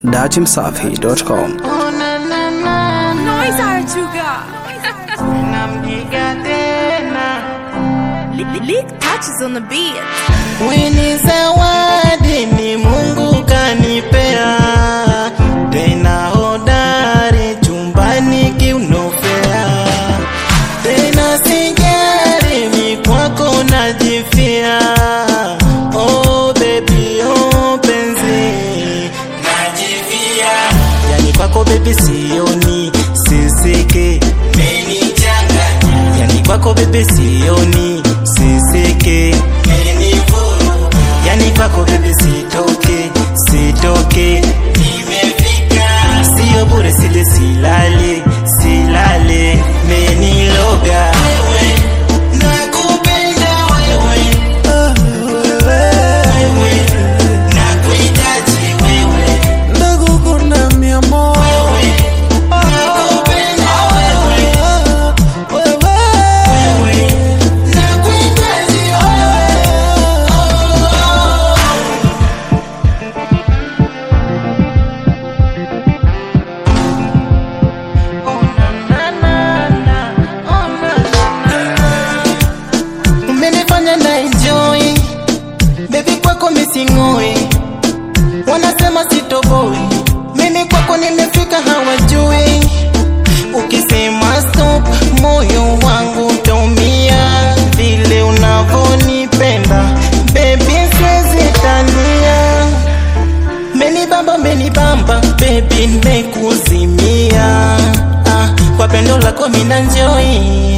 datimsafi.com. Noise Arjuga. nampiga tena Lick touches on the beat. wini zawadi ni mungu kanipea tena hodari chumbani kiunofea tena sijari mi kwako najifia oh baby oh penzi najifia yani kwako bebi sioni sisike menichanganya yani kwako bebe sioni sisike menivuruga yani kwako bebe sitoke sitoke nimefika sio bure sile silale silale meniloga wewe nakupenda wewe wewe nakuhitaji wewe Nakukuna mi amor wewe nakupenda wewe wewe nakuhitaji wewe umenifanya na enjoy bebi kwako misingoi wanasema sitoboi mimi kwako nimefika hawajui ukisema stop moyo wangu utaumia vile unavonipenda bebi siwezi tania menibamba menibamba bebi nimekuzimia ah, kwa pendo lako mina njoi